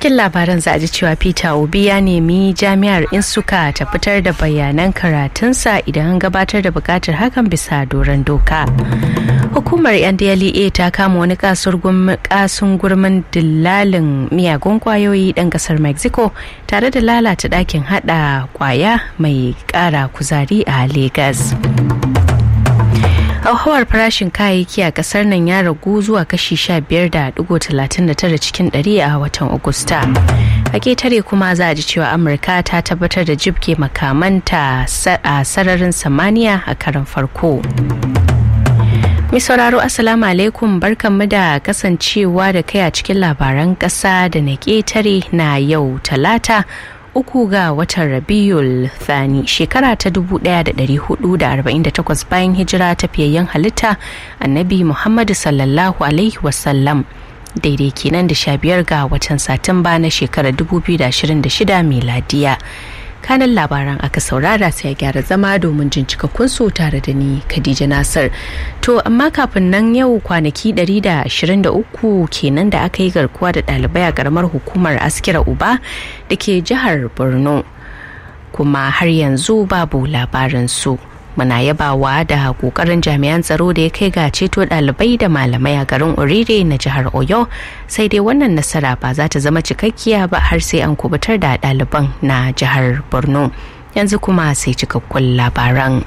cikin labaran za a ji cewa peter obi ya nemi jami'ar insuka ta fitar da bayanan karatunsa idan an gabatar da bukatar hakan bisa doron doka hukumar ndlea ta kama wani kasun gurmin dillalin miyagun kwayoyi dan kasar mexico tare da lalata dakin hada kwaya mai kara kuzari a lagos hauhawar farashin kayayyaki a kasar nan ya ragu zuwa kashi 15.39 cikin 100 a watan agusta a ketare kuma za a ji cewa amurka ta tabbatar da jibge makamanta a sararin samaniya a karan farko mai sauraro assalamu alaikum barkanmu da kasancewa da kai a cikin labaran ƙasa da na ketare na yau talata uku ga watan rabiul thani shekara ta 1448 bayan hijira ta fiyayyen halitta annabi muhammadu sallallahu alaihi wasallam daidai kenan da sha biyar ga watan satumba na shekarar 2026 miladiya kanan labaran aka saurara sai ya gyara zama domin jin cikakkun su tare da ni Khadija Nasir. To amma kafin nan yau kwanaki 123 kenan da aka yi garkuwa da ɗalibai a karamar hukumar Askira Uba da ke jihar Borno. Kuma har yanzu babu labarin su. Muna yabawa da kokarin jami'an tsaro da ya kai ga ceto ɗalibai da malamai a garin Orire na jihar Oyo sai dai wannan nasara ba za ta zama cikakkiya ba har sai an kubutar da ɗaliban na jihar Borno. Yanzu kuma sai cikakkun labaran.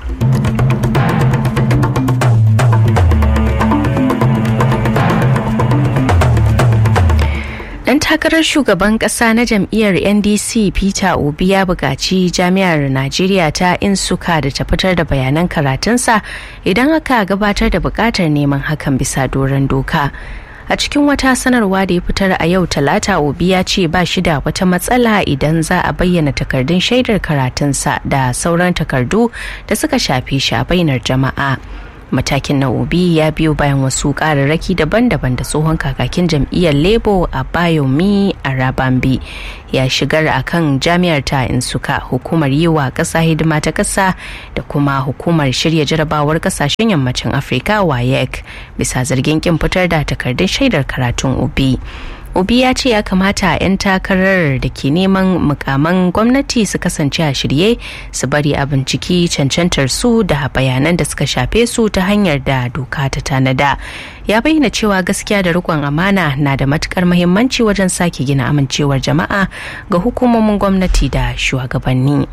Dan takarar shugaban kasa na jam'iyyar NDC Peter Obi ya buƙaci jami'ar Najeriya ta Insuka da ta fitar da bayanan karatunsa idan aka gabatar da buƙatar neman hakan bisa doron doka. A cikin wata sanarwa da ya fitar a yau talata Obi ya ce ba shi da wata matsala idan za a bayyana takardun shaidar karatunsa da sauran takardu da suka shafi shi a bainar jama'a. matakin na obi ya biyo bayan wasu kararraki daban-daban da tsohon kakakin jam'iyyar labour a bayomi a rabambi ya shigar a kan jami'ar ta insuka hukumar yi wa ƙasa hidima ta ƙasa da kuma hukumar shirya jarabawar ƙasashen yammacin afirka wayek bisa zargin kin fitar da takardun shaidar karatun obi obi ya ce ya kamata 'yan takarar da ke neman mukaman gwamnati su kasance a shirye su bari a binciki cancantar su da bayanan da suka shafe su ta hanyar da doka ta tanada ya bayyana cewa gaskiya da rikon amana na da matukar mahimmanci wajen sake gina amincewar jama'a ga hukumomin gwamnati da shugabanni.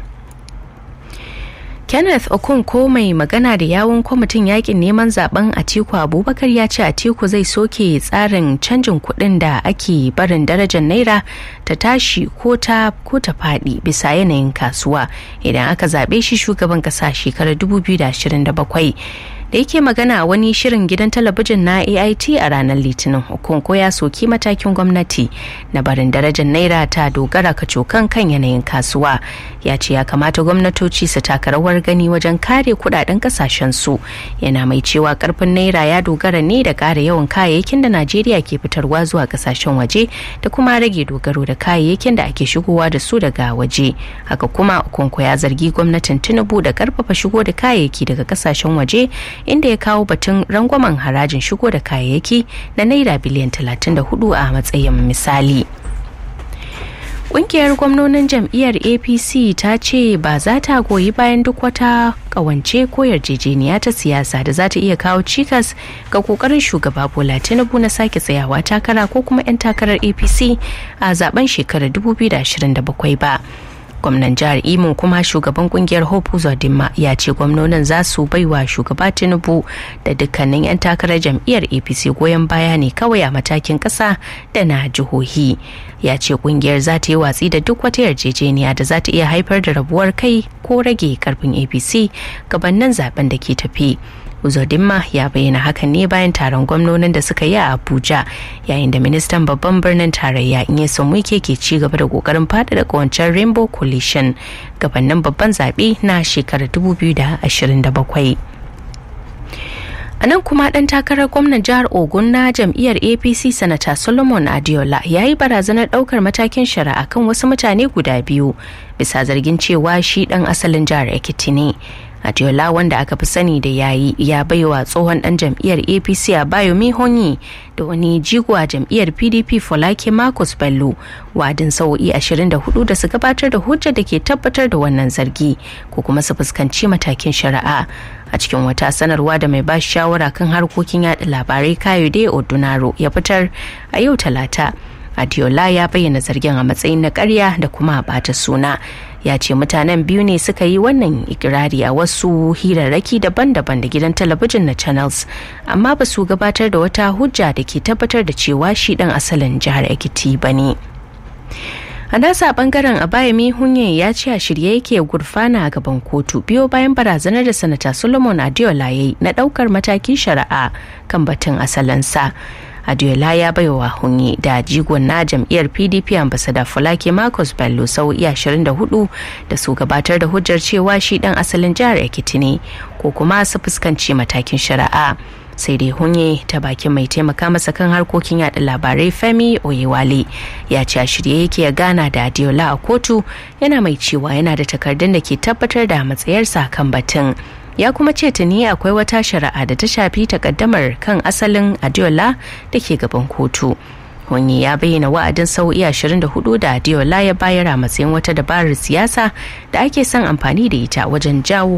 kenneth okunko mai magana da yawun kwamitin yakin neman zaben atiku abubakar ya ce atiku zai soke tsarin canjin kuɗin da ake barin darajar naira ta tashi ko ta ko ta faɗi bisa yanayin kasuwa idan aka zaɓe shi shugaban ƙasa shekarar 2027 da yake magana a wani shirin gidan talabijin na ait a ranar litinin hukunko ya soki matakin gwamnati na barin darajar naira ta dogara kacokan kan yanayin kasuwa ya ce ya kamata gwamnatoci su taka rawar gani wajen kare kudaden kasashen su yana mai cewa karfin naira ya dogara ne da kara yawan kayayyakin da najeriya ke fitarwa zuwa kasashen waje da kuma rage dogaro da kayayyakin da ake shigowa da su daga waje haka kuma hukunko ya zargi gwamnatin tinubu da karfafa shigo da kayayyaki daga kasashen waje inda ya kawo batun rangwamen harajin shigo da kayayyaki na naira biliyan 34 a matsayin misali. Ƙungiyar gwamnonin jam'iyyar APC ta ce ba za ta goyi bayan duk wata ƙawance ko yarjejeniya ta siyasa da za ta iya kawo cikas ga ƙoƙarin shugaba Bola Tinubu na sake tsayawa takara ko kuma 'yan takarar APC a zaben shekarar 2027 ba. gwamnan jihar imo kuma shugaban kungiyar hope uzodinma ya ce gwamnonin za su baiwa shugaba tinubu da dukkanin 'yan takarar jam'iyyar apc goyon baya ne kawai a matakin kasa da na jihohi ya ce kungiyar za ta yi watsi da duk wata yarjejeniya da za ta iya haifar da rabuwar kai ko rage karfin apc gabanin zaben da ke tafi Uzodinma ya bayyana hakan ne bayan taron gwamnonin da suka yi a Abuja yayin da ministan babban birnin tarayya Nyesom Wike ke ci gaba da kokarin faɗaɗa kawancen Rainbow Coalition gabanin babban zaɓe na shekarar 2027. a nan kuma dan takarar gwamnan jihar ogun na jam'iyyar apc sanata solomon adiola ya yi barazanar daukar matakin shari'a kan wasu mutane guda biyu bisa zargin cewa shi dan asalin jihar ekiti ne Adiola wanda aka fi sani da yayi ya baiwa tsohon dan jam'iyyar APC a Bayomi Honyi da wani jigo a jam'iyyar PDP Folake Marcus Bello wadin sa'o'i 24 da su gabatar da hujjar da ke tabbatar da wannan zargi ko kuma su fuskanci matakin shari'a a cikin wata sanarwa da mai bashi shawara kan harkokin yada labarai Kayode Odunaro ya fitar a yau talata. Adiola ya bayyana zargin a matsayin na karya da kuma a bata suna. Ya ce mutanen biyu ne suka yi wannan ikirari a wasu hirarraki daban-daban da gidan talabijin na channels, amma ba su gabatar da wata hujja da ke tabbatar da cewa shi dan asalin jihar Ekiti ba ne. a nasa bangaren abayami hunye ya ce a shirye yake gurfana a gaban kotu biyo bayan barazanar da sanata solomon adiola ya yi na daukar matakin shari'a kan batun asalinsa adiola ya baiwa hunye da jigon na jam'iyyar pdp ambasada fulake marcus bello sau 24 da su gabatar da hujjar cewa shi dan asalin jihar ekiti ne ko kuma su fuskanci matakin shari'a sai dai hunye ta bakin mai taimaka masa kan harkokin yada labarai femi oyewale ya ce a shirye yake ya gana da adiola a kotu yana mai cewa yana da takardun da ke tabbatar da matsayarsa kan batun ya kuma ce tuni akwai wata shari'a da ta shafi takaddamar kan asalin adiola da ke gaban kotu Hunye ya bayyana wa'adin sau'i 24 da Adiola ya bayar a matsayin wata dabarar siyasa da ake son amfani da ita wajen jawo